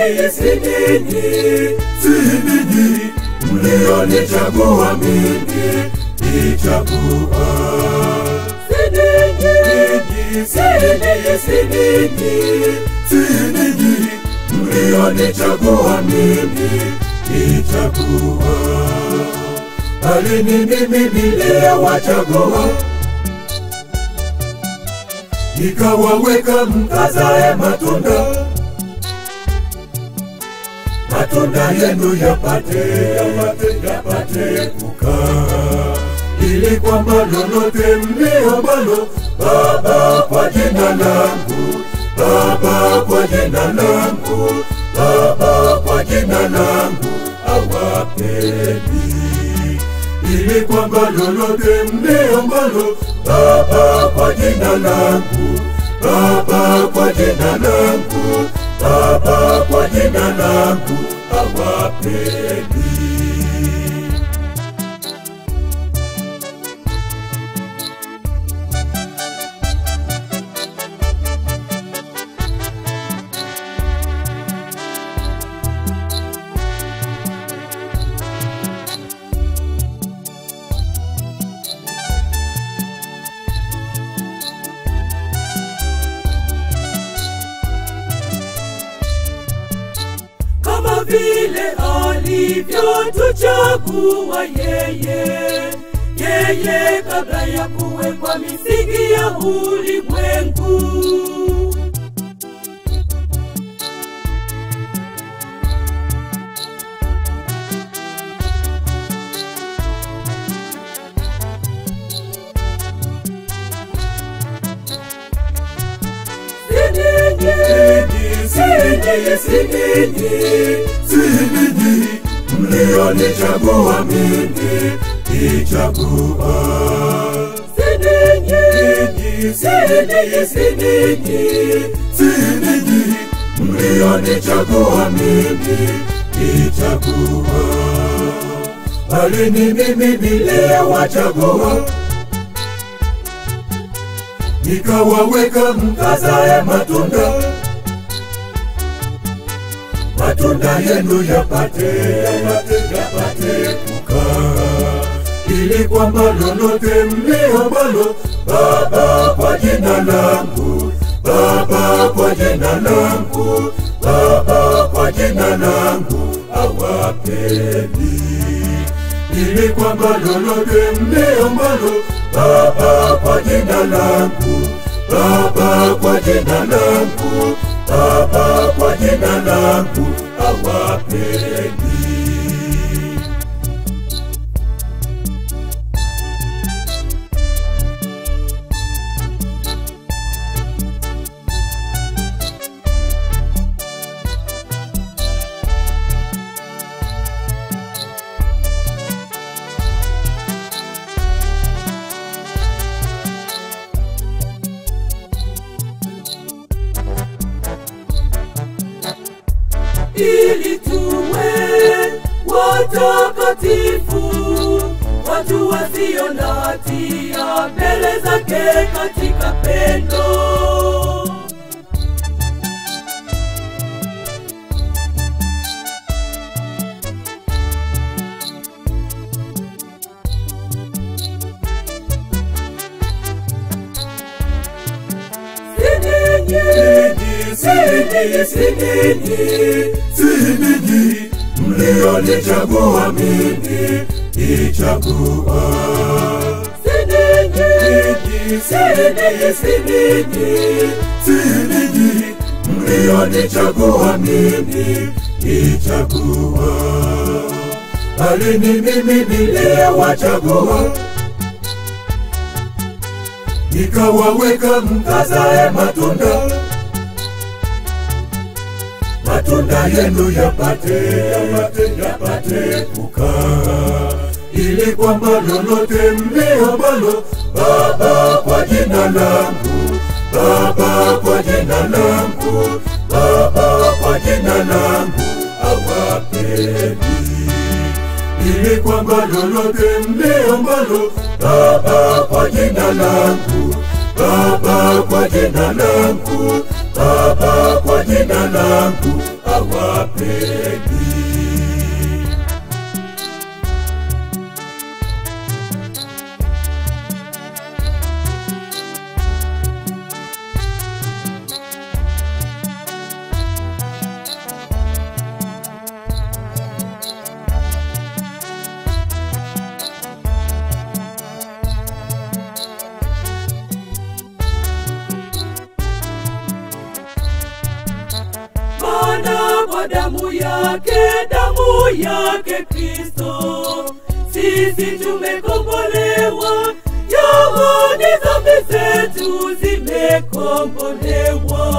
ninyi, si ninyi, si ninyi mlionichagua mimi, nichagua. Si ninyi, si ninyi, si ninyi, si ninyi mlionichagua mimi, nichagua. Bali ni mimi niliyewachagua nikawaweka mkazae matunda, matunda yenu yapate yapate yapate kukaa, ili kwamba lolote mliombalo Baba kwa jina langu, Baba kwa jina langu, Baba kwa jina langu awapeni ili kwamba lolote mliombalo Baba kwa jina langu, Baba kwa jina langu, Baba kwa jina langu awapeni. kama vile alivyotuchagua yeye yeye kabla ya kuwekwa misingi ya ulimwengu sininyi mlionichagua mimi nichagua sininyi sininyi sininyi sininyi mlionichagua mimi nichagua bali ni mimi niliyewachagua nikawaweka mkazae matunda matunda yenu yapate yapate yapate kukaa, ili kwamba lolote mliombalo Baba kwa jina langu, Baba kwa jina langu, Baba kwa jina langu awapeni, ili kwamba lolote mliombalo Baba kwa jina langu, Baba kwa jina langu, Baba kwa jina langu awapeni. ili tuwe watakatifu, watu wasio na hatia mbele zake katika pendo. Sininyi, sininyi, sininyi, sininyi mlionichagua mimi nichagua. Sininyi, sininyi, sininyi, sininyi mlionichagua mimi nichagua. Bali ni mimi niliyewachagua nikawaweka mkazae matunda, matunda yenu yapate yapate yapate kukaa, ili kwamba lolote mliombalo Baba kwa jina langu, Baba kwa jina langu, Baba kwa jina langu awapeni ili kwamba lolote mliombalo Baba kwa jina langu, Baba kwa jina langu, Baba kwa jina langu awapeni. Maana kwa damu yake, damu yake Kristo, sisi tumekombolewa, yaani dhambi zetu zimekombolewa.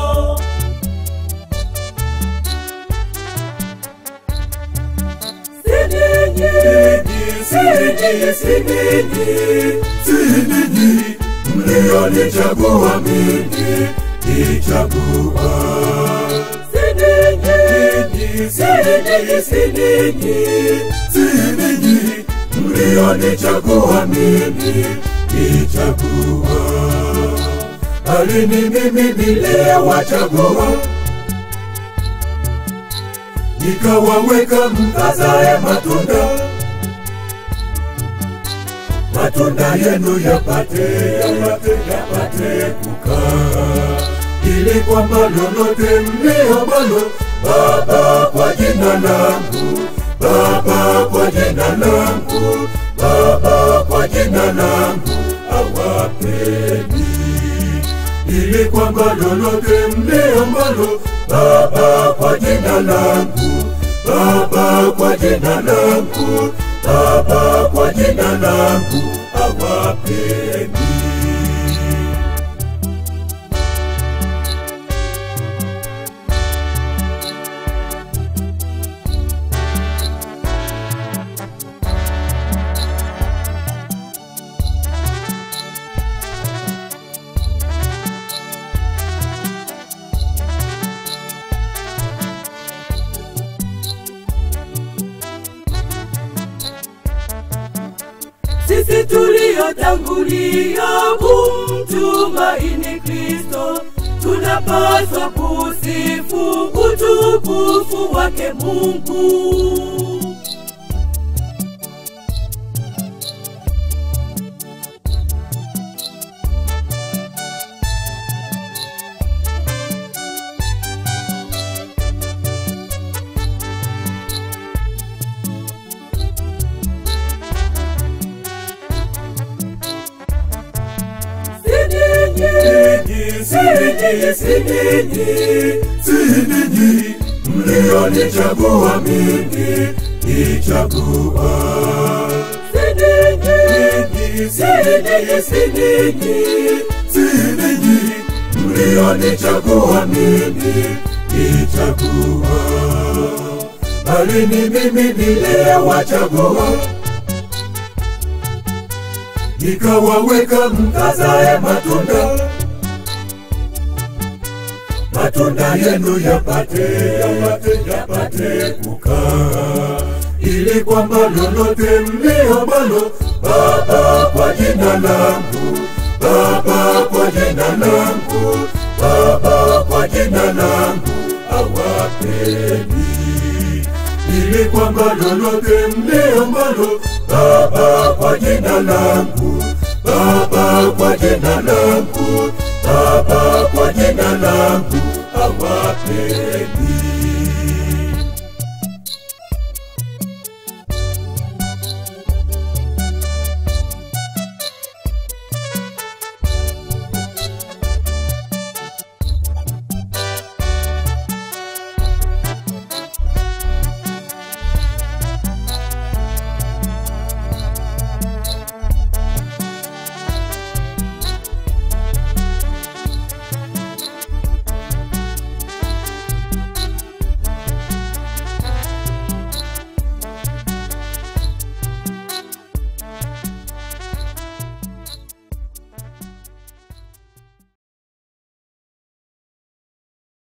Si ninyi, Si ninyi, si ninyi, si ninyi mlionichagua mimi, nichagua. si ninyi, Si ninyi, si ninyi, si ninyi mlionichagua mimi, nichagua. Bali ni mimi niliyewachagua, nikawaweka mkazae matunda matunda yenu yapate yapate yapate kukaa, ili kwamba lolote mliyombalo Baba kwa jina langu, Baba kwa jina langu, Baba kwa jina langu awapeni, ili kwamba lolote mliyombalo Baba kwa jina langu, Baba kwa jina langu, Baba kwa jina langu awapeni. sisi tuliotangulia kumtumaini Kristo, tunapaswa kusifu utukufu wake Mungu. Si ninyi, Si ninyi, si ninyi, si ninyi mlionichagua mimi, nichagua. si ninyi, Si ninyi, si ninyi, si ninyi mlionichagua mimi, nichagua. Bali ni mimi niliyewachagua, nikawaweka mkazae matunda matunda yenu yapate yapate yapate kukaa, ili kwamba lolote mliombalo Baba kwa jina langu, Baba kwa jina langu, Baba kwa jina langu awapeni, ili kwamba lolote mliombalo Baba kwa jina langu, Baba kwa jina langu, Baba kwa jina langu awapeni.